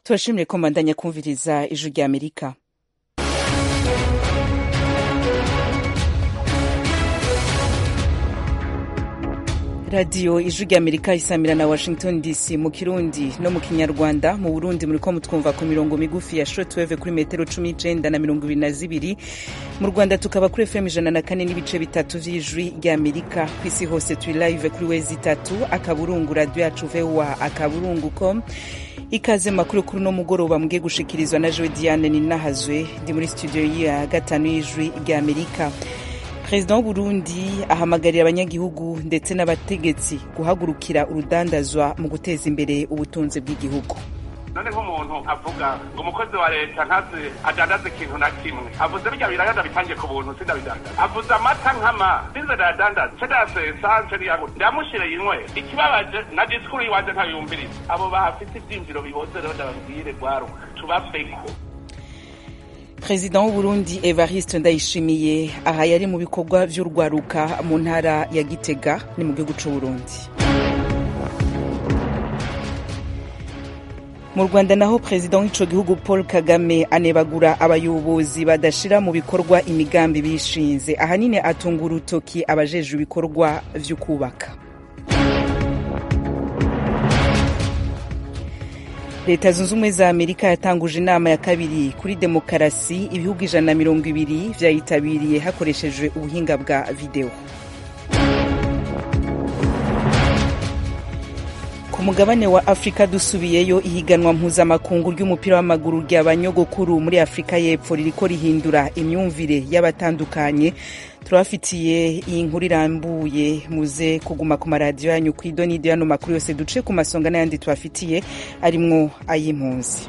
turashimire ko mbandanya kumviriza ijwi rya amerika radiyo ijwi rya amerika isamira na washington dc mu kirundi no mu kinyarwanda mu burundi muriko mutwumva ku mirongo migufi ya shortwave kuri metero cumi n'icenda na mirongo ibiri na zibiri mu rwanda tukaba kuri fm ijana na kane n'ibice bitatu vy'ijwi rya amerika ku isi hose turi live kuri wezi itatu akaburungu radiyo yacu voa akaburungu com ikaze makuru kuri uno mugoroba mugiye gushikirizwa na jewe diane ninahazwe ndi muri studio ya gatanu y'ijwi rya amerika perezida w'uburundi ahamagarira abanyagihugu ndetse n'abategetsi guhagurukira urudandazwa mu guteza imbere ubutunzi bw'igihugu none nk'umuntu avuga ngo umukozi wa leta ntazi adandaza ikintu na kimwe avuze birya biraya ndabitangiye ku buntu sindabidandaza avuze amata nkama sinze ndayadandaza nce ndayasesa nce niyago ndamushire yinywe ikibabaje na disikuru yiwanje ntayumviriza abo bahafite ivyimviro biboze rero ndababwire rwaruka tubaveko perezida w'uburundi evariste ndayishimiye aha yari mu bikorwa vy'urwaruka mu ntara ya gitega ni mu gihugu c'uburundi mu rwanda naho perezida w'ico gihugu paul kagame anebagura abayobozi badashira mu bikorwa imigambi bishinze ahanini atunga urutoki abajejwe ibikorwa vy'ukubaka leta zunze ubumwe za amerika yatanguje inama ya kabiri kuri demokarasi ibihugu ijana na mirongo ibiri vyayitabiriye hakoreshejwe ubuhinga bwa videwo ku mugabane wa afurika dusubiyeyo ihiganwa mpuzamakungu ry'umupira w'amaguru ry'abanyogokuru muri afurika y'epfo ririko rihindura imyumvire y'abatandukanye turabafitiye iyi nkuru irambuye muze kuguma ku maradiyo yanyu ku idonido yano makuru yose duce ku masonga n'ayandi tubafitiye arimwo ay'impunzi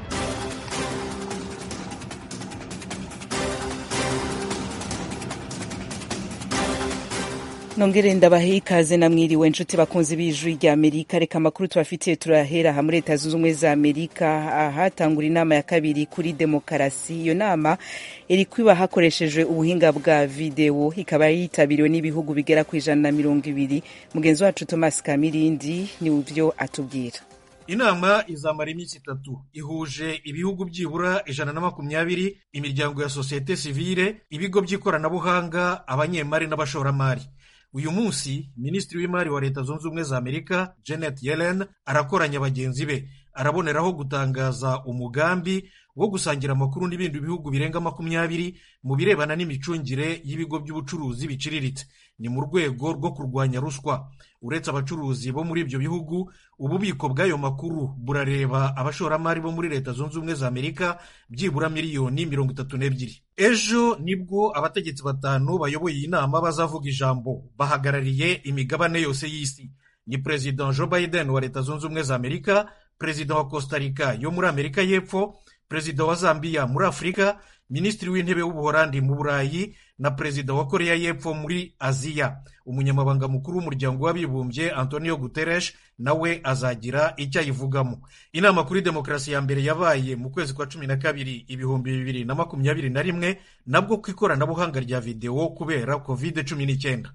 nongere ndabahe ikaze namwiriwe inshuti bakunzi b'ijwi rya amerika reka amakuru tubafitiye turahera aha muri leta zunze ubumwe za amerika ahatangura inama ya kabiri kuri demokarasi iyo nama iri kwiba hakoreshejwe ubuhinga bwa videwo ikaba yitabiriwe n'ibihugu bigera ku ijana na mirongo ibiri mugenzi wacu thomas kamirindi ni byo atubwira inama izamara iminsi itatu ihuje ibihugu byibura ijana na makumyabiri imiryango ya sosiyete sivile ibigo by'ikoranabuhanga abanyemari n'abashoramari uyu munsi minisitiri w'imari wa leta zunze ubumwe za amerika janet yellen arakoranya bagenzi be araboneraho gutangaza umugambi wo gusangira amakuru n'ibindi bihugu birenga makumyabiri mu birebana n'imicungire y'ibigo by'ubucuruzi biciriritse ni mu rwego rwo kurwanya ruswa uretse abacuruzi bo muri ibyo bihugu ububiko bw'ayo makuru burareba abashoramari bo muri leta zunze ubumwe za amerika byibura miliyoni mirongo itatu n'ebyiri ejo nibwo abategetsi batanu bayoboye iyi nama bazavuga ijambo bahagarariye imigabane yose y'isi ni perezida joe biden wa leta zunze ubumwe za amerika perezida wa costa rica yo muri amerika y'epfo perezida wa zambia muri afurika minisitiri w'intebe w'ubuholandi mu burayi na perezida wa koreya y'epfo muri aziya umunyamabanga mukuru w'umuryango w'abibumbye antonio guterres nawe azagira icyo ayivugamo inama kuri demokarasi ya mbere yabaye mu kwezi kwa cumi na kabiri ibihumbi bibiri na makumyabiri na rimwe nabwo ku ikoranabuhanga rya videwo kubera covid cumi n'icyenda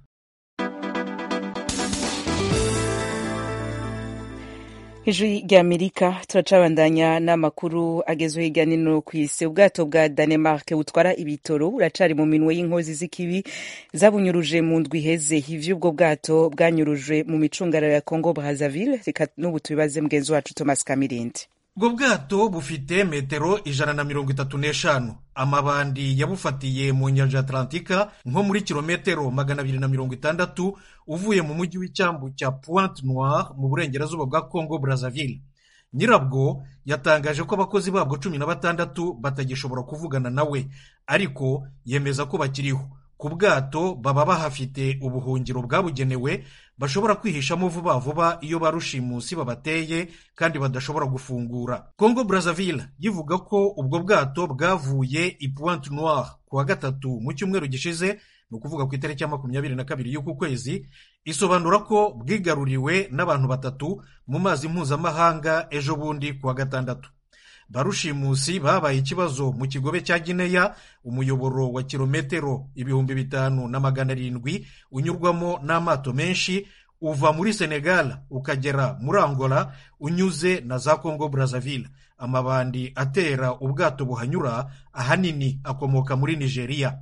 ijwi rya amerika turacabandanya n'amakuru agezweho hirya no hino ku isi ubwato bwa danemark butwara ibitoro buracari mu minwe y'inkozi z'ikibi zabunyuruje mu ndwi iheze ivy'ubwo bwato bwanyurujwe mu micungararo ya congo brazaville reka n'ubu tubibaze mugenzi wacu thomas kamirindi ubwo bwato bufite metero ijana na mirongo itatu n'eshanu amabandi yabufatiye mu nyanja atlantika nko muri kilometero magana abiri na mirongo itandatu uvuye mu mujyi w'icyambu cya pointe noire mu burengerazuba bwa congo brazaville nyirabwo yatangaje ko abakozi babwo cumi na batandatu batagishobora kuvugana nawe ariko yemeza ko bakiriho ku bwato baba bahafite ubuhungiro bwabugenewe bashobora kwihishamo vuba vuba iyo ba rushimusi babateye kandi badashobora gufungura congo brazaville yivuga ko ubwo bwato bwavuye i pointe noire ku wa gatatu mu cyumweru gishize ni ukuvuga ku itariki ya makumyabiri na kabiri y'uku kwezi isobanura ko bwigaruriwe n'abantu batatu mu mazi mpuzamahanga ejo bundi ku wa gatandatu barushimusi babaye ikibazo mu kigobe cya gineya umuyoboro wa kilometero ibihumbi bitanu na magana arindwi unyurwamo n'amato menshi uva muri senegal ukagera muri angola unyuze na za congo brazaville amabandi atera ubwato buhanyura ahanini akomoka muri nigeria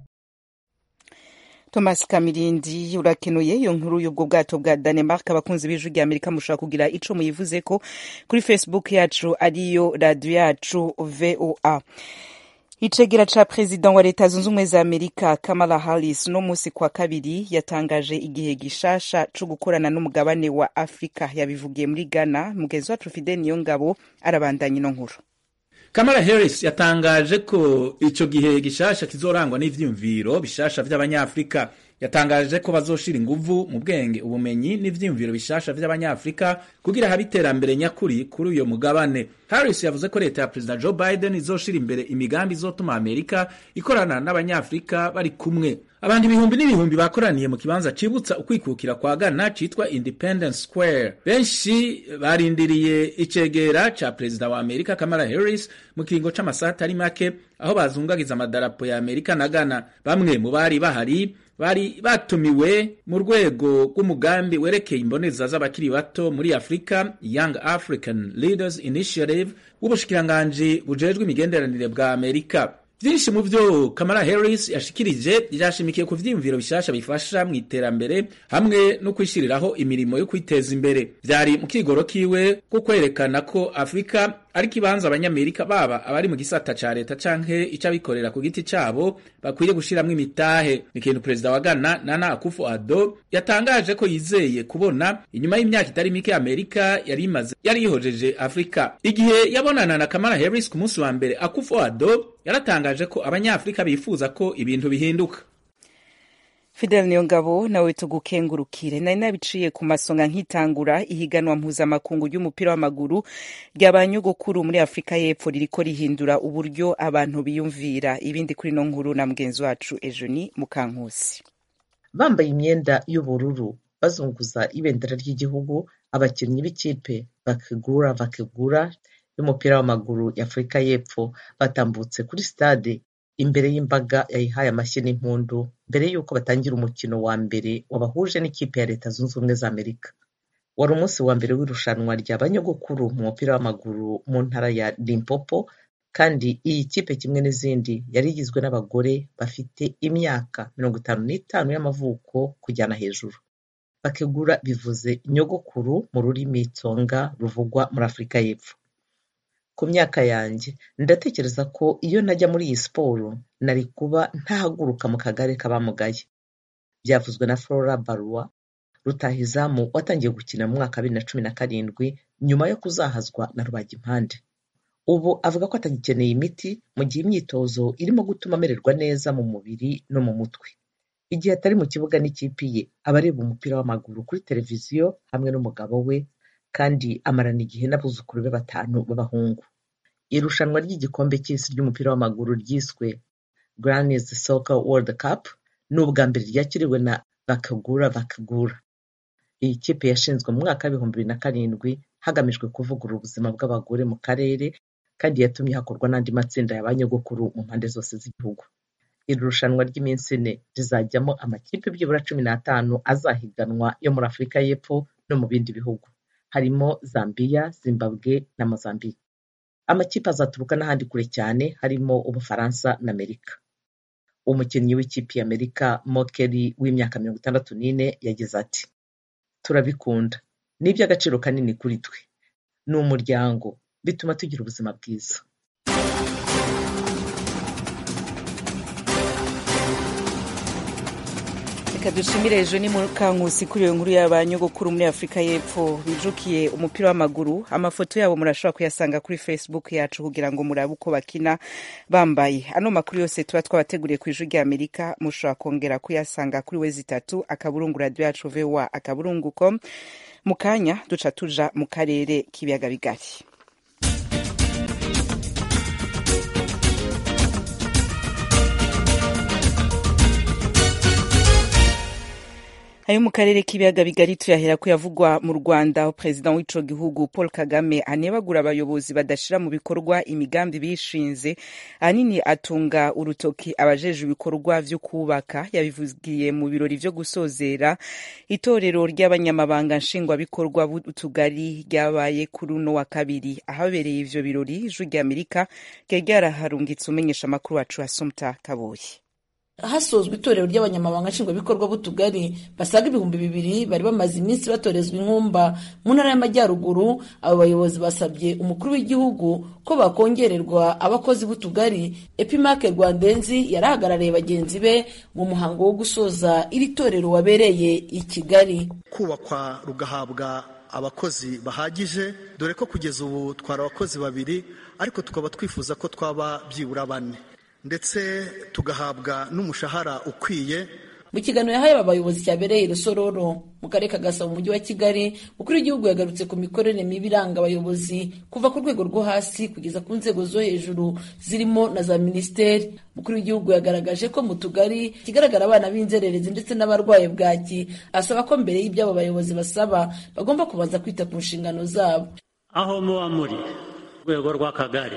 thomas kamirindi urakenuye iyo nkuru y'ubwo bwato bwa danemark abakunzi b'ijwi rya amerika mushobora kugira ico muyivuze ko kuri facebook yacu ariyo radiyo yacu voa icegera ca perezida wa leta zunze ubumwe za amerika kamala harris uno musi kwa kabiri yatangaje igihe gishasha co gukorana n'umugabane wa afurika yabivugiye muri ghana mugenzi wacu fide niyo ngabo arabandanya ino nkuru kamala harris yatangaje ko ico gihe gishasha kizorangwa n'ivyiyumviro bishasha vy'abanyafurika yatangaje ko bazoshira inguvu mu bwenge ubumenyi n'ivyiyumviro bishasha vy'abanyafurika kugira habe iterambere nyakuri kuri uyo mugabane harris yavuze ko leta ya perezida joe biden izoshira imbere imigambi izotuma amerika ikorana n'abanyafurika bari kumwe abantu ibihumbi n'ibihumbi bakoraniye mu kibanza cibutsa ukwikukira kwa ghana citwa independence square benshi barindiriye icegera ca perezida wa amerika kamala harris mu kiringo c'amasaha atari make aho bazungagiza amadarapo ya amerika na ghana bamwe mu bari bahari bari batumiwe mu rwego rw'umugambi werekeye imboneza z'abakiri bato muri afurika young african leaders initiative w'ubushikiranganji bujejwe imigenderanire bwa amerika vyinshi mu vyo kamala harris yashikirije vyashimikiye ku vyiyumviro bishasha bifasha mu iterambere hamwe no kwishiriraho imirimo yo kwiteza imbere vyari mu kigoro kiwe ko kwerekana ko afurika ari kibanza abanyamerika baba abari mu gisata ca leta canke ic'abikorera ku giti cabo bakwiye gushiramwo imitahe ni ikintu perezida wa ghana nana akufo addo yatangaje ko yizeye kubona inyuma y'imyaka itari mike amerika yari imaze yari yihojeje afurika igihe yabonana na kamala harris ku munsi wa mbere akufo addo yaratangaje ko abanyafurika bifuza ko ibintu bihinduka fidel niyongabo nawe tugukengurukire nari nabiciye ku masonga nkitangura ihiganwa mpuzamakungu ry'umupira w'amaguru ry'abanyogokuru muri afurika y'epfo ririko rihindura uburyo abantu biyumvira ibindi kuri no nkuru na mugenzi wacu ejoni mukankusi bambaye imyenda y'ubururu bazunguza ibendera ry'igihugu abakinnyi b'ikipe bakigura bakigura y'umupira w'amaguru y'afurika y'epfo batambutse kuri stade imbere y'imbaga yayihaye amashyi n'impundu mbere y'uko batangira umukino wa mbere wabahuje n'ikipe ya leta zunze ubumwe za amerika wari umunsi wa mbere w'irushanwa rya banyogokuru mu mupira w'amaguru mu ntara ya limpopo kandi iyi kipe kimwe n'izindi yari igizwe n'abagore bafite imyaka mirongo itanu n'itanu y'amavuko kujyana hejuru bakegura bivuze nyogokuru mu rurimi tsonga ruvugwa muri afurika y'epfo ku myaka yanjye ndatekereza ko iyo najya muri iyi siporo nari kuba ntahaguruka mu kagare k'abamugaye byavuzwe na flora barua rutahizamu watangiye gukina mu mwaka wa bibiri na cumi na karindwi nyuma yo kuzahazwa na rubagimpande ubu avuga ko atagikeneye imiti mu gihe imyitozo irimo gutuma amererwa neza mu mubiri no mu mutwe igihe atari mu kibuga n'ikipe ye aba areba umupira w'amaguru kuri televiziyo hamwe n'umugabo we kandi amarana igihe n'abuzukuru be batanu b'abahungu irushanwa ry'igikombe cy'isi ry'umupira w'amaguru ryiswe Granny's Soccer World Cup ni ubwa mbere ryakiriwe na bakagura bakagura iyi kipe yashinzwe mu mwaka w'ibihumbi bibiri na karindwi hagamijwe kuvugurura ubuzima bw'abagore mu karere kandi yatumye hakorwa n'andi matsinda ya ba nyogokuru mu mpande zose z'igihugu iri rushanwa ry'iminsi ine rizajyamo amakipe byibura cumi n'atanu azahiganwa yo muri afurika y'epfo no mu bindi bihugu harimo Zambia, Zimbabwe na Mozambique. Amakipe azaturuka n'ahandi kure cyane harimo Ubufaransa na Amerika. Umukinnyi w'ikipe ya Amerika Mokeri w'imyaka mirongo itandatu n'ine yagize ati turabikunda ni iby'agaciro kanini kuri twe ni umuryango bituma tugira ubuzima bwiza reka dushimire ejo ni mukankusi kuri iyo nkuru y'abanyogokuru muri afurika y'epfo bijukiye umupira w'amaguru amafoto yabo murashobora kuyasanga kuri facebook yacu kugira ngo murabe uko bakina bambaye ano makuru yose tuba twabateguriye ku ijwi ry'amerika mushobora kongera kuyasanga kuri we zitatu akaburungu radiyo yacu voa akaburungu com mu kanya duca tuja mu karere k'ibiyaga bigari ayo mu karere k'ibiyaga bigari tuyahera ko yavugwa mu rwanda aho perezida w'ico gihugu paul kagame anebagura abayobozi badashira mu bikorwa imigambi bishinze ahanini atunga urutoki abajeje ibikorwa vyo kubaka yabivugiye mu birori vyo gusozera itorero ry'abanyamabanga nshingwabikorwa b'utugari ryabaye kuri uno wa kabiri ahabereye ivyo birori ijwi ry'amerika ryari ryaraharungitse umenyesha amakuru wacu asumta kaboyi hasozwa itorero ry'abanyamabanga nshingwabikorwa b'utugari basaga ibihumbi bibiri bari bamaze iminsi batorezwa inkumba mu ntara y'amajyaruguru abo bayobozi basabye umukuru w'igihugu ko bakongererwa abakozi b'utugari epimake rwandenzi yari ahagarariye bagenzi be mu muhango wo gusoza iri torero wabereye i kigali kubakwa rugahabwa abakozi bahagije dore ko kugeza ubu twari abakozi babiri ariko tukaba twifuza ko twaba byibura bane ndetse tugahabwa n'umushahara ukwiye mu kiganiro yahaye aba bayobozi cyabereye i rusororo mu karere ka gasabo mu mujyi wa kigali umukuru w'igihugu yagarutse ku mikorere mibi iranga abayobozi kuva ku rwego rwo hasi kugeza ku nzego zo hejuru zirimo na za minisiteri umukuru w'igihugu yagaragaje ko mu tugari kigaragara abana b'inzererezi ndetse n'abarwaye bwaki asaba ko mbere y'ibyo abo bayobozi basaba bagomba kubanza kwita ku nshingano zabo aho muba muri rwego rw'akagari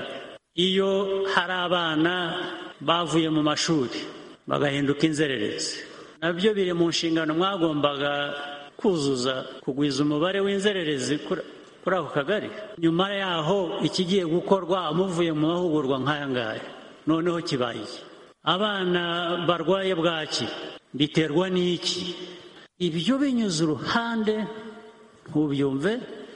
iyo hari abana bavuye mu mashuri bagahinduka inzererezi nabyo biri mu nshingano mwagombaga kuzuza kugwiza umubare w'inzererezi kuri ako kagari nyuma yaho ikigiye gukorwa muvuye mu mahugurwa nk'aya ngaya noneho kibaye iki abana barwaye bwaki biterwa n'iki ibyo binyuze uruhande ntubyumve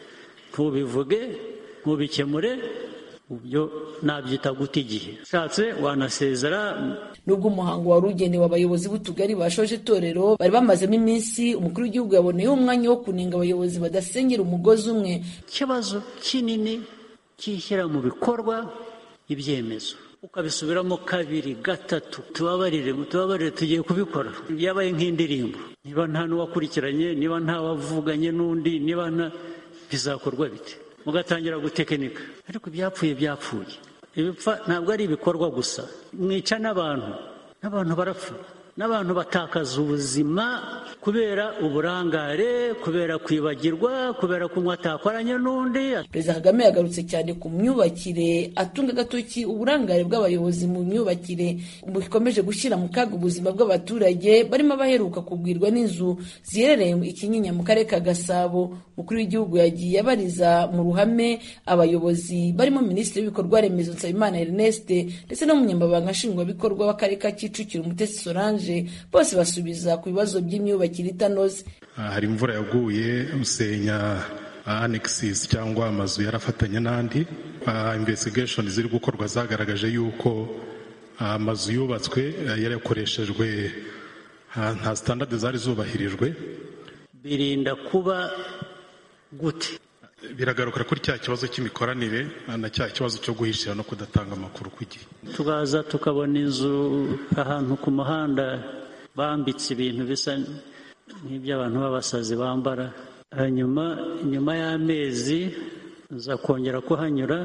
ntubivuge ntubikemure ibyo nabyita guta igihe ushatse wanasezera nubwo umuhango wari ugenewe abayobozi b'utugari bashoje itorero bari bamazemo iminsi umukuru w'igihugu yaboneyeho umwanya wo kunenga abayobozi badasengera umugozi umwe ikibazo kinini cyishyira mu bikorwa ibyemezo ukabisubiramo kabiri gatatu tubabarire tubabarire tugiye kubikora byabaye nk'indirimbo niba nta n'uwakurikiranye niba nta wavuganye n'undi niba nta bizakorwa bite mugatangira gutekinika ariko ibyapfuye byapfuye ibipfa ntabwo ari ibikorwa gusa mwica n'abantu n'abantu barapfa n'abantu batakaza ubuzima kubera uburangare kubera kwibagirwa kubera kunywa atakoranye n'undi perezida kagame yagarutse cyane ku myubakire atunga agatoki uburangare bw'abayobozi mu myubakire bukomeje gushyira mu kaga ubuzima bw'abaturage barimo abaheruka kugwirwa n'inzu ziherereye i kinyinya mu karere ka gasabo umukuru w'igihugu yagiye abariza mu ruhame abayobozi barimo minisitiri w'ibikorwa remezo nsabimana ernest ndetse n'umunyamabanga nshingwabikorwa w'akarere ka kicukiro umutesi solange bose basubiza ku bibazo by'imyubakire itanoze hari imvura yaguye usenya anexis cyangwa amazu yarafatanye n'andi investigation ziri gukorwa zagaragaje yuko amazu yubatswe yarakoreshejwe nta standard zari zubahirijwe birinda kuba gute biragaruka kuri cya kibazo cy'imikoranire na cya kibazo cyo guhishira no kudatanga amakuru ku gihe tukaza tukabona inzu ahantu ku muhanda bambitse ibintu bisa nk'iby'abantu b'abasazi bambara hanyuma nyuma y'amezi nza kongera kuhanyura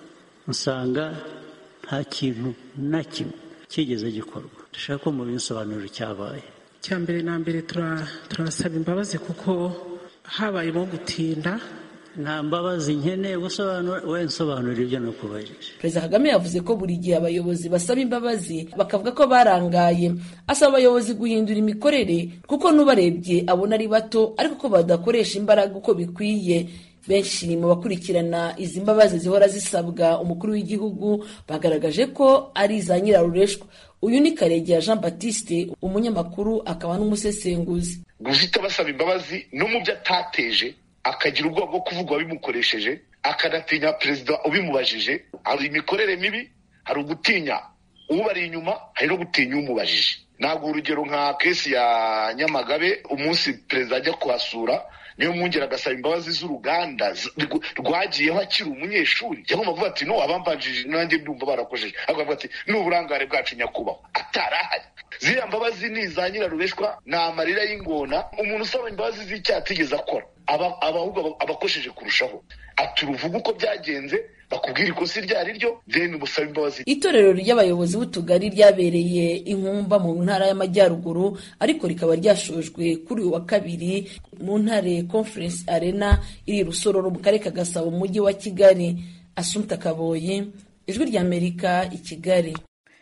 nsanga nta kintu na kimwe kigeze gikorwa dushaka ko mubinsobanurira icyabaye icya mbere na mbere turasaba imbabazi kuko habayemo gutinda nta mbabazi nkeneye gusobanura we nsobanurira ibyo nakubahirije perezida kagame yavuze ko buri gihe abayobozi basaba imbabazi bakavuga ko barangaye asaba abayobozi guhindura imikorere kuko n'ubarebye abona ari bato ariko ko badakoresha imbaraga uko bikwiye benshi mu bakurikirana izi mbabazi zihora zisabwa umukuru w'igihugu bagaragaje ko ari iza nyirarureshwa uyu ni karegeya jean batiste umunyamakuru akaba n'umusesenguzi guhita basaba imbabazi no mu byo atateje akagira ubwoba bwo kuvuga uwabimukoresheje akanatinya perezida ubimubajije hari imikorere mibi hari ugutinya ubari inyuma hari no gutinya umubajije ntabwo urugero nka kesi ya nyamagabe umunsi perezida ajya kuhasura niyo mwongera agasaba imbabazi z'uruganda rwagiyeho akiri umunyeshuri cyangwa bavuga ati no abambanjije nanjye ndumva barakojeje ahubwo bavuga ati ni uburangare bwacu nyakubahwa atarahari ziriya mbabazi ni iza nyirarureshwa ni amarira y'ingona umuntu usaba imbabazi z'icyaha atigeze akora aba ahubwo abakosheje kurushaho ati uruvuga uko byagenze bakubwira ikosa iryo ari ryo then ubusabe imbabazi itorero ry'abayobozi b'utugari ryabereye inkumba mu ntara y'amajyaruguru ariko rikaba ryashojwe kuri uyu wa kabiri mu ntare conference arena iri i rusororo mu karere ka gasabo mu mujyi wa kigali asumta kaboyi ijwi ry'amerika i kigali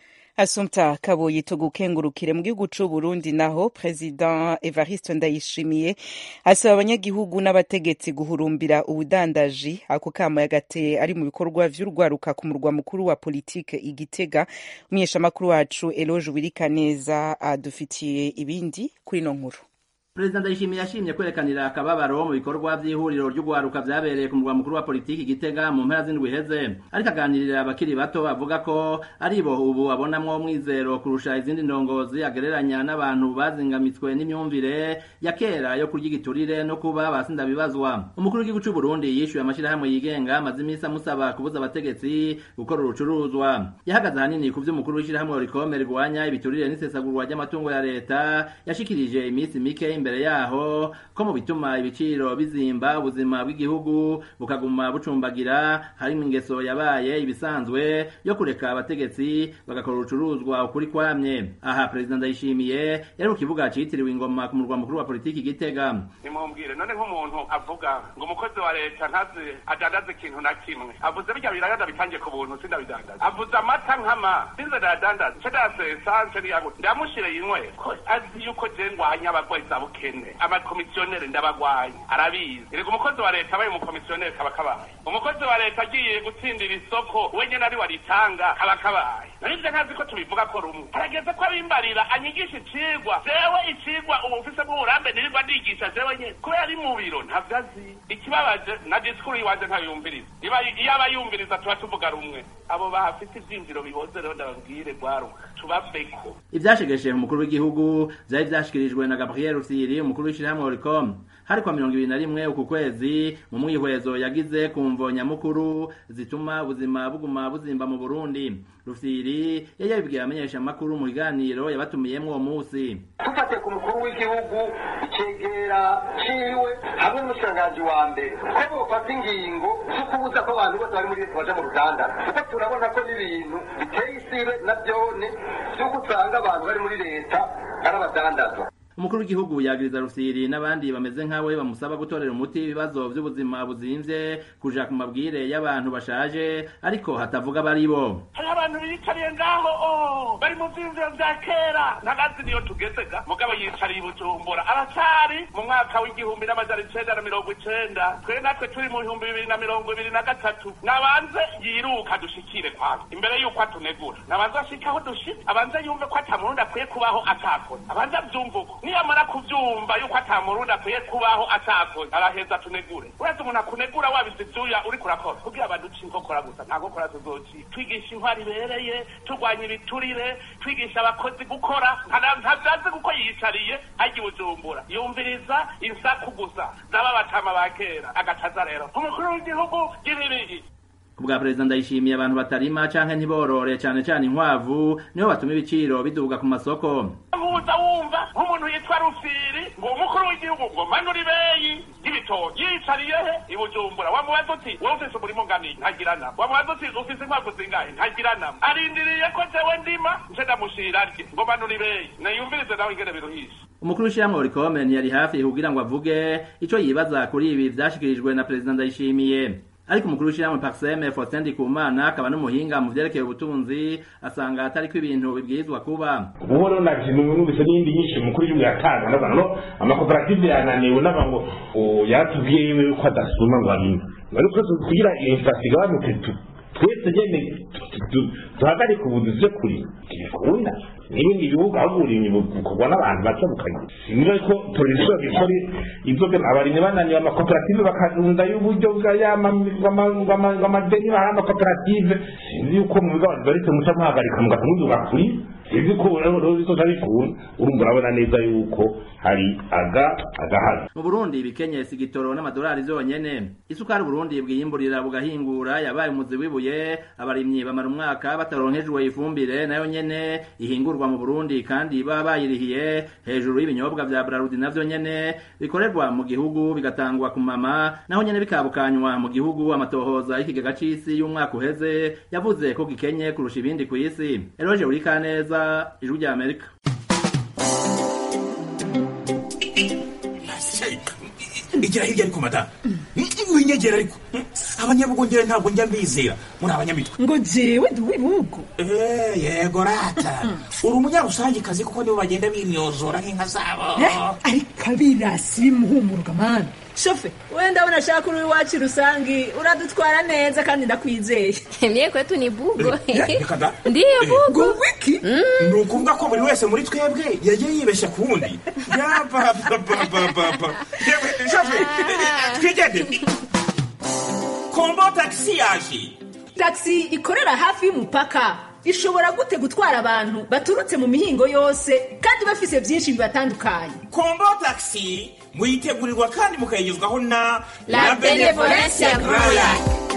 asumta kaboyi tugukengurukire mu gihugu c'u burundi naho perezida evariste ndayishimiye asaba abanyagihugu n'abategetsi guhurumbira ubudandaji ako kamo yagateye ari mu bikorwa vy'urwaruka ku murwa mukuru wa politike igitega umunyeshamakuru wacu eloge wirikaneza adufitiye ibindi kuri ino nkuru perezida ndayishimiye yashimye kwerekanira akababaro mu bikorwa by'ihuriro ry'ugwaruka vyabereye ku murwa mukuru wa politiki gitega mu mpera z'indwi iheze ariko aganirira abakiri bato avuga ko ari bo ubu abonamwo umwizero kurusha izindi ndongozi agereranya n'abantu bazingamitswe n'imyumvire ya kera yo kurya igiturire no kuba basindabibazwa umukuru w'igihugu c'u Burundi yishuye amashirahamwe yigenga amaze iminsi amusaba kubuza abategetsi gukora urucuruzwa yahagaze ahanini ku vy'umukuru w'ishirahamwe rikome rigwanya ibiturire n'isesagurwa ry'amatungo ya leta yashikirije iminsi mike imbere yaho ko mu bituma ibiciro bizimba ubuzima bw'igihugu bukaguma bucumbagira harimo ingeso yabaye ibisanzwe yo kureka abategetsi bagakora urucuruzwa ukuri kwamye aha perezida ndayishimiye yari ku kibuga citiriwe ingoma ku murwa mukuru wa politiki gitega nimumbwire none nk'umuntu avuga ngo umukozi wa leta ntazi adandaza ikintu na kimwe avuze birya biragada bitangiye ku buntu sindabidandaza avuze amata nkama sinze ndayadandaza nce ndayasesa nce niyaguta ndamushire yinywe ko azi yuko je ngwanya abagwayi za bukene amakomisiyoneri ndabagwaye arabizi erega umukozi wa leta abaye umukomisiyoneri kaba kabaye umukozi wa leta agiye gutsindira isoko we nyene ari waritanga kaba kabaye nivyo ntazi ko tubivuga ko rumwe harageze ko abimbarira anyigisha icigwa jewe icigwa ubu mfise bw'uburambe nirirwa ndigisha jewe nyene kubera ari mu biro ntavyo azi ikibabaje na disikuru yiwanje ntayumviriza iba iyo aba yumviriza tuba tuvuga rumwe abo bahafite ivyinjiro biboze rero ndababwire rwaruka tubaveko ivyashegeshe umukuru w'igihugu vyari vyashikirijwe na gabriel rusiri umukuru w'ishirahamwe oricom hari kwa mirongo ibiri na rimwe uku kwezi mu mwihwezo yagize ku mvo nyamukuru zituma ubuzima buguma buzimba mu burundi rufiri yari yabibwiye abamenyesha amakuru mu biganiro yabatumiyemwo uwo musi dufatiye ku mukuru w'igihugu icegera ciwe hamwe n'umushikiranganji wa mbere ko bofata ingingo zo kubuza ko abantu bose bari muri leta baja mu ruganda kuko turabona ko n'ibintu biteye isibe na vyone vy'uko usanga abantu bari muri leta ari abadandaza umukuru w'igihugu yagiriza rusiri n'abandi bameze nkawe bamusaba gutorera umuti ibibazo vy'ubuzima buzimvye kuja ku mabwire y'abantu bashaje ariko hatavuga bari bo hari abantu biyicariye ngaho oh, bari mu vyiyumviro vya kera ntagazi niyo tugezega mugabo yicariye i bujumbura aracari mu mwaka w'igihumbi n'amajana icenda na mirongo icenda twe natwe turi mu bihumbi bibiri na mirongo ibiri na gatatu nabanze yiruka dushikire kwanza imbere y'uko atunegura nabanze ashike aho dushitse abanze yumve ko ata murundi akwiye kubaho atakoze abanze avyumve uko niyamara kuvyumva yuko ata murundi akwiye kubaho atakoze araheza tunegure uretse umuntu akunegura wabize ivyuya uriko urakora kugira abantu uca inkokora gusa nta nkokora tuzoci twigisha intwari ibereye turwanya ibiturire twigisha abakozi gukora ntavyazi kuko yiyicariye arya ibujumbura yumviriza insaku gusa zaba batama ba kera agacaza rero umukuru w'igihugu y'ibibigi kubwa perezida ndayishimiye abantu batarima canke ntiborore cane cane inkwavu nibo batuma ibiciro biduga ku masoko nkuza wumva nk'umuntu yitwa rufiri ngo umukuru w'igihugu ngo manura ibeyi y'ibitoki yicariye he i bujumbura wamubaza uti wowe ufise umurimo ngani ntagira nama wamubaza uti ufise inkwavu zingahe ntagira nama arindiriye ko jewe ndima nce ndamushira rye ngo manura ibeyi nayumvirize nawe ingene biruhisha umukuru w'ishirahamwe orikome ntiyari hafi kugira ngo avuge ico yibaza kuri ibi vyashikirijwe na perezida ndayishimiye ariko umukuru w'ishirahamwe Paxeme Faustin Ndikumana akaba n'umuhinga mu vyerekeye ubutunzi asanga atariko ibintu bibwirizwa kuba ubu rero navyo numvise n'iyindi nyinshi umukuru w'igihugu yatanga ndavuga no amakoperative yananiwe n'aba ngo yatubwiye yiwe yuko adasuma ngo abime ariko kugira inflation igabanuke twese nyene duhagarike ubuduzi vyo kuri ntibikunda n'ibindi bihugu aho uburimyi bukorwa n'abantu bake bukagira sinzi ko production bikora inzoga abarimyi bananiwe amakoperative bakarunda y'uburyo bw'amadeni baha amakoperative sinzi yuko mu bigo baretse muca muhagarika mugata muduga kuri sinzi ko bizoca bikunda urumva urabona neza yuko hari aga agahaza mu burundi ibikenyesi igitoro n'amadolari zonyene isukari uburundi bwiyimburira bugahingura yabaye umuzi wibuye abarimyi bamara umwaka bataronkejwe ifumbire nayo nyene ihingurwa mu burundi kandi baba bayirihiye hejuru y'ibinyobwa vya brarudi navyo nyene bikorerwa mu gihugu bigatangwa ku mama naho nyene bikabukanywa mu gihugu amatohoza y'ikigega c'isi y'umwaka uheze yavuze ko gikenye kurusha ibindi ku isi eroje urikaneza ijwi rya amerika igira hirya ariko madamu winyegera ariko abanyabugongera ntabwo njya mbizera muri abanyamitwe ngo jewe ndi uw'ibihugu yego rata uri umunyarusangikazi kuko nibo bagenda bimyozora nk'inka zabo ariko abirasi bimuhumuruka mani shofe wenda ndabona ashaka uri iwacu rusangi uradutwara neza kandi ndakwizeye mye kwetu ni bugo reka da ndiyo bugo ngo wiki ni ukuvuga ko buri wese muri twebwe yagiye yibeshya ku wundi yabababababa shofe twigendere kombo tagisi yaje tagisi ikorera hafi y'umupaka ishobora gute gutwara abantu baturutse mu mihingo yose kandi bafise byinshi bibatandukanye kombo tagisi muyitegurirwa kandi mukayigezwaho na La Benevolencia Royal.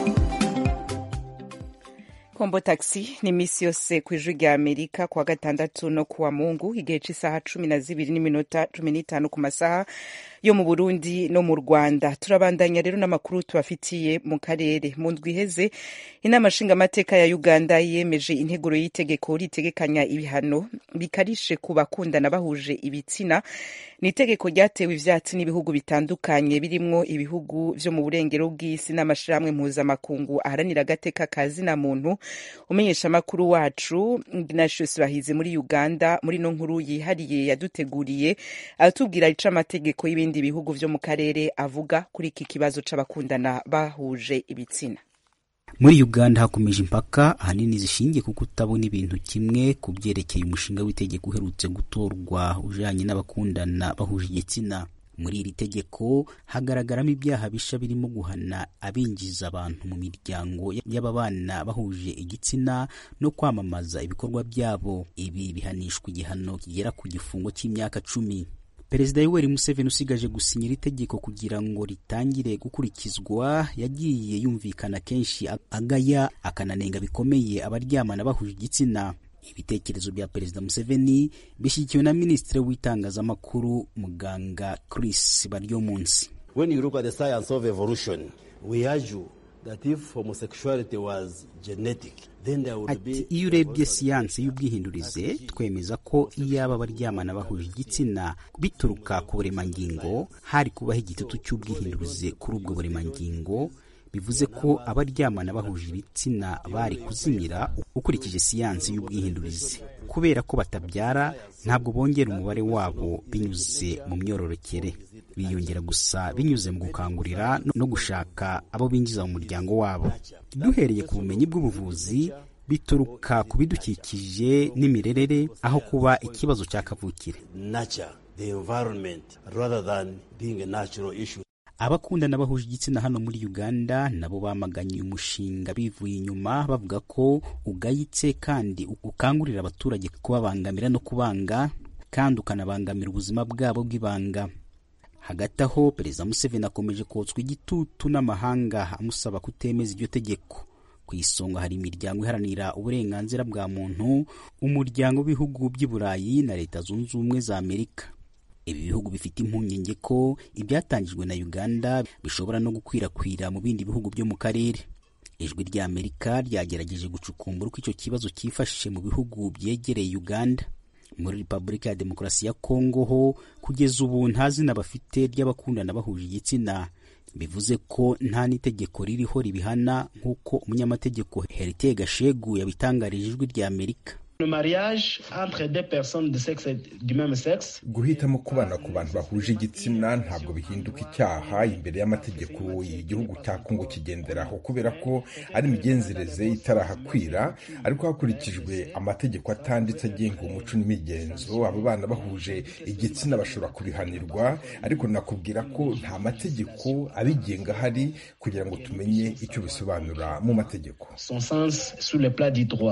kombo taxi ni iminsi yose ku ijwi rya amerika kuwa gatandatu no kuwa mungu igihe cy'isaha cumi na zibiri n'iminota cumi n'itanu ku masaha yo mu burundi no mu rwanda turabandanya rero n'amakuru tubafitiye mu karere mu ndwi iheze inama nshingamateka ya uganda yemeje integuro y'itegeko ritegekanya ibihano bikarishe ku bakundana bahuje ibitsina ni itegeko ryatewe ivyatsi n'ibihugu bitandukanye birimwo ibihugu vyo mu burengero bw'isi n'amashirahamwe mpuzamakungu aharanira agateka ka zina muntu umenyesha amakuru wacu ignatius bahize muri uganda muri no nkuru yihariye yaduteguriye aratubwira ico amategeko y'ibindi bihugu vyo mu karere avuga kuri iki kibazo c'abakundana bahuje ibitsina muri uganda hakomeje impaka ahanini zishingiye ku kutabona ibintu kimwe ku byerekeye umushinga w'itegeko uherutse gutorwa ujanye n'abakundana bahuje igitsina muri iri tegeko hagaragaramo ibyaha bisha birimo guhana abinjiza abantu mu miryango y'ababana bahuje igitsina no kwamamaza ibikorwa byabo ibi bihanishwa igihano kigera ku gifungo cy'imyaka cumi perezida yoweri museveni usigaje gusinyira itegeko kugira ngo ritangire gukurikizwa yagiye yumvikana kenshi agaya akananenga bikomeye abaryamana bahuje igitsina ibitekerezo bya perezida museveni bishyigikiwe na minisitiri w'itangazamakuru muganga chris baryomunsi when you look at the science of evolution we argue that if homosexuality was genetic then there would be ati iyo urebye siyansi y'ubwihindurize twemeza ko iyaba abaryamana bahuje igitsina bituruka ku buremangingo hari kubaho igitutu cy'ubwihindurize kuri ubwo buremangingo bivuze ko abaryamana bahuje ibitsina bari kuzimira ukurikije siyansi y'ubwihindurize kubera ko batabyara ntabwo bongera umubare wabo binyuze mu myororokere biyongera gusa binyuze mu gukangurira no gushaka abo binjiza mu muryango wabo duhereye ku bumenyi bw'ubuvuzi bituruka ku bidukikije n'imirerere aho kuba ikibazo cya kavukire nature the environment rather than being a natural issue abakundana bahuje igitsina hano muri uganda nabo bamaganye umushinga bivuye inyuma bavuga ko ugayitse kandi ukangurira abaturage kubabangamira no kubanga kandi ukanabangamira ubuzima bwabo bw'ibanga hagati aho perezida museveni akomeje kotswa igitutu n'amahanga amusaba kutemeza iryo tegeko ku isonga hari imiryango iharanira uburenganzira bwa muntu umuryango w'ibihugu by'i burayi na leta zunze ubumwe za amerika ibi bihugu bifite impungenge ko ibyatangijwe na uganda bishobora no gukwirakwira mu bindi bihugu byo mu karere ijwi rya amerika ryagerageje gucukumbura uko icyo kibazo cyifashe mu bihugu byegereye uganda muri repubulika ya demokarasi ya kongo ho kugeza ubu nta zina bafite ry'abakundana bahuje igitsina bivuze ko nta n'itegeko ririho ribihana nk'uko umunyamategeko herite gashegu yabitangarije ijwi rya amerika Le mariage entre deux personnes de sexe du même sexe guhitamo kubana ku bantu bahuje igitsina ntabwo bihinduka icyaha imbere y'amategeko igihugu cya kongo kigenderaho kubera ko ari imigenzereze itarahakwira ariko hakurikijwe amategeko atanditse agenga umuco n'imigenzo abo bana bahuje igitsina bashobora kubihanirwa ariko nakubwira ko nta mategeko abigenga ahari kugira ngo tumenye icyo bisobanura mu mategeko son sens sur le plat du droit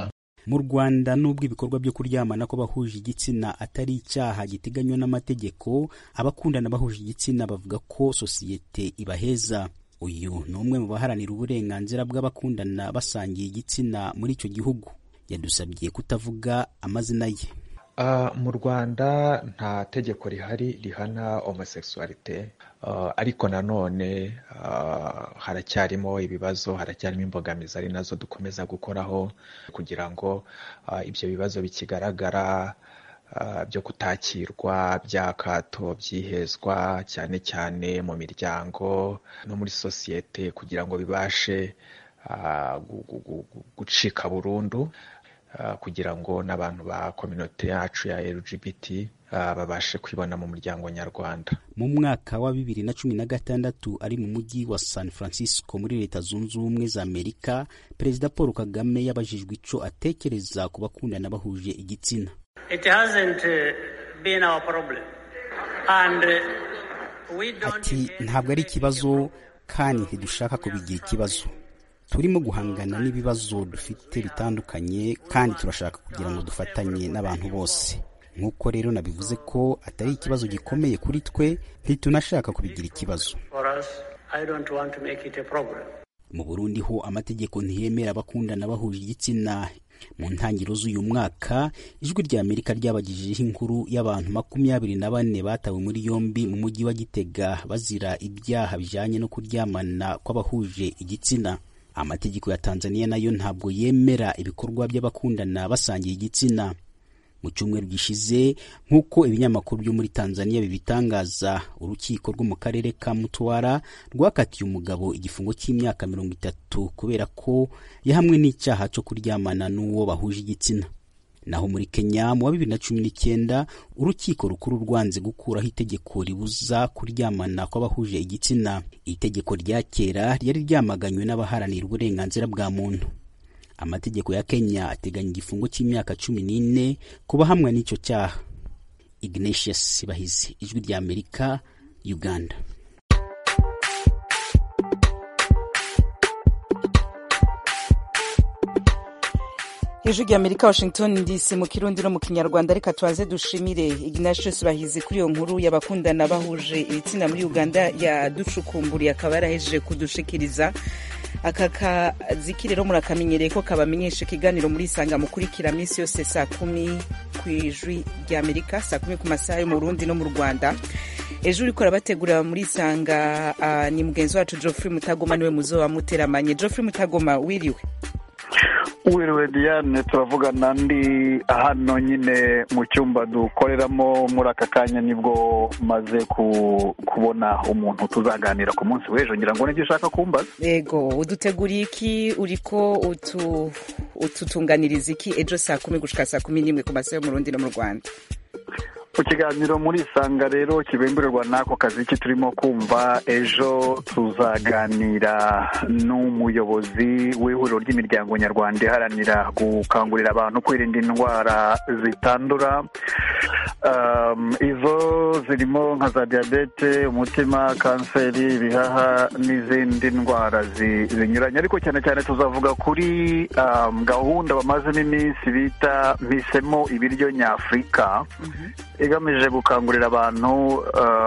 mu rwanda nubwo ibikorwa byo kuryamana kw'abahuje igitsina atari icyaha giteganywa n'amategeko abakundana bahuje igitsina bavuga ko sosiyete ibaheza uyu ni umwe mu baharanira uburenganzira bw'abakundana basangiye igitsina muri icyo gihugu yadusabye kutavuga amazina ye Uh, mu rwanda nta tegeko rihari rihana homosexualite uh, ariko nanone uh, haracyarimo ibibazo haracyarimo imbogamizi ari nazo dukomeza gukoraho kugira ngo uh, ibyo bibazo bikigaragara uh, byo kutakirwa by'akato byihezwa cyane cyane mu miryango no muri sosiyete kugira ngo bibashe uh, gu- gu- gu- gucika burundu Uh, kugira ngo n'abantu ba kominote yacu ya LGBT uh, babashe kwibona mu muryango nyarwanda mu mwaka wa bibiri na cumi na gatandatu ari mu mujyi wa san francisco muri leta zunze ubumwe za amerika perezida paul kagame yabajijwe ico atekereza ku bakundana bahuje igitsina It hasn't uh, been our problem. And uh, we don't ati ntabwo ari ikibazo kandi ntidushaka kubigira ikibazo turimo guhangana n'ibibazo dufite bitandukanye kandi turashaka kugira ngo dufatanye n'abantu bose nk'uko rero nabivuze ko atari ikibazo gikomeye kuri twe ntitunashaka kubigira ikibazo for us. I don't want to make it a problem. mu burundi ho amategeko ntiyemera abakundana bahuje igitsina mu ntangiriro z'uyu mwaka ijwi rya amerika ryabagejejeho inkuru y'abantu makumyabiri na bane batawe muri yombi mu mujyi wa gitega bazira ibyaha bijanye no kuryamana kw'abahuje igitsina amategeko ya tanzania nayo ntabwo yemera ibikorwa by'abakundana basangiye igitsina mu cyumweru gishize nk'uko ibinyamakuru byo muri tanzania bibitangaza urukiko rwo mu karere ka mutwara rwakatiye umugabo igifungo cy'imyaka mirongo itatu kubera ko yahamwe n'icyaha cyo kuryamana n'uwo bahuje igitsina naho muri kenya mu wa bibiri na cumi n'icyenda urukiko rukuru rwanze gukuraho itegeko ribuza kuryamana kw'abahuje igitsina itegeko rya kera ryari ryamaganywe n'abaharanira uburenganzira bwa muntu amategeko ya kenya ateganya igifungo cy'imyaka cumi n'ine ku bahamwa n'icyo cyaha ignatius bahizi ijwi rya amerika uganda ijwi rya amerika washington dc mu kirundi no mu kinyarwanda reka tubanze dushimire ignatius bahizi kuri iyo nkuru y'abakundana bahuje ibitsina muri uganda yaducukumburiye akaba yarahejeje kudushikiriza aka kazi rero murakamenyereye ko kabamenyesha ikiganiro muri isanga mukurikira minsi yose saa kumi ku ijwi rya amerika saa kumi ku masaha yo mu burundi no mu rwanda ejo uriko arabategurira muri isanga uh, ni mugenzi wacu geoffrey mutagoma niwe muzoba muteramanye geoffrey mutagoma wiriwe wiriwe diane turavugana ndi hano nyine mu cyumba dukoreramo muri aka kanya nibwo maze kubona umuntu tuzaganira ku munsi w'ejo ngira ngo nibyo ushaka kumbaza yego uduteguriye iki uriko utu ututunganiriza iki ejo saa kumi gushika saa kumi n'imwe ku masaha yo mu rundi no mu rwanda ku kiganiro muri isanga rero kibimburirwa n'ako kazi ki turimo kumva ejo tuzaganira n'umuyobozi w'ihuriro ry'imiryango nyarwanda iharanira gukangurira abantu kwirinda indwara zitandura izo zirimo nka za diyabete umutima kanseri ibihaha n'izindi ndwara zinyuranye ariko cyane cyane tuzavuga kuri gahunda bamazemo iminsi bita mpisemo ibiryo nyafurika igamije gukangurira abantu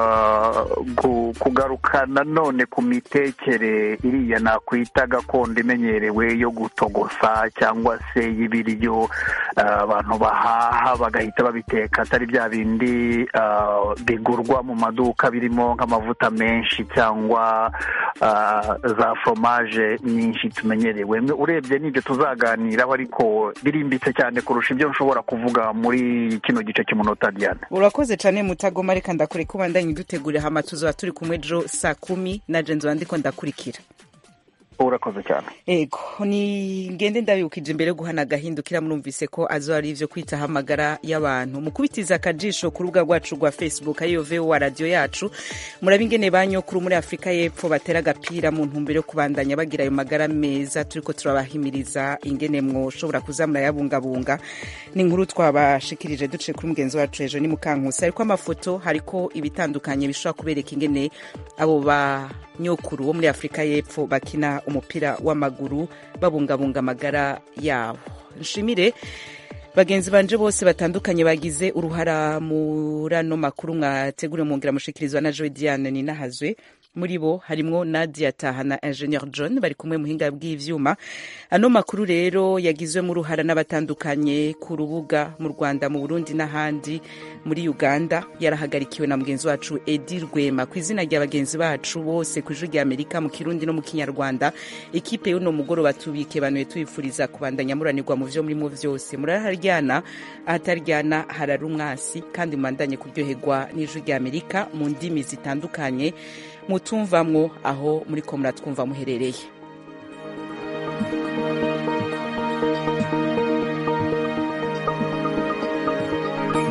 kugaruka nanone ku mitekere iriya nakwita gakondo imenyerewe yo gutogosa cyangwa se y'ibiryo abantu bahaha bagahita babiteka atari bya bindi bigurwa mu maduka birimo nk'amavuta menshi cyangwa za foromaje nyinshi tumenyerewe urebye n'ibyo tuzaganiraho ariko birimbitse cyane kurusha ibyo nshobora kuvuga muri kino gice cy'umunota diane urakoze cyane mutagoma reka ndakure ko bandanye dutegurira hama tuzaba turi kumwe ejo saa kumi na jenzi wandiko ndakurikira urakoze cyane ego ni ngende ndabibukije imbere yo guhana agahindukira murumvise ko azo ari ivyo kwitaho amagara y'abantu mukubitiza akajisho ku rubuga rwacu rwa facebook ariyo vowa radiyo yacu muraba ingene banyokuru muri afurika y'epfo batera agapira mu ntumbero yo kubandanya bagira ayo magara meza turiko turabahimiriza ingene mwoshobora kuza murayabungabunga ni inkuru twabashikirije duciye kuri mugenzi wacu hejuru ni mukankusi ariko amafoto hariko ibitandukanye bishobora kubereka ingene abo ba nyokuru wo muri afurika y'epfo bakina umupira w'amaguru babungabunga amagara yabo nshimire bagenzi banje bose batandukanye bagize uruhara muri ano makuru mwateguriwe mwongera mushikirizwa na joe diane ninahazwe muri bo harimwo nadia taha na ingenieur john bari kumwe muhinga bw'ivyuma ano makuru rero yagizwemo uruhara n'abatandukanye ku rubuga mu rwanda mu burundi n'ahandi muri uganda yarahagarikiwe na mugenzi wacu edi rwema ku izina rya bagenzi bacu bose ku ijwi rya amerika mu kirundi no mu kinyarwanda ekipe y'uno mugoroba tubike banuye tubifuriza kubandanya muranirwa mu vyo murimo vyose muraharyana ahataryana harara umwasi kandi mubandanye kuryoherwa n'ijwi rya amerika mu ndimi zitandukanye mutumvamwo aho muri ko muratwumva muherereye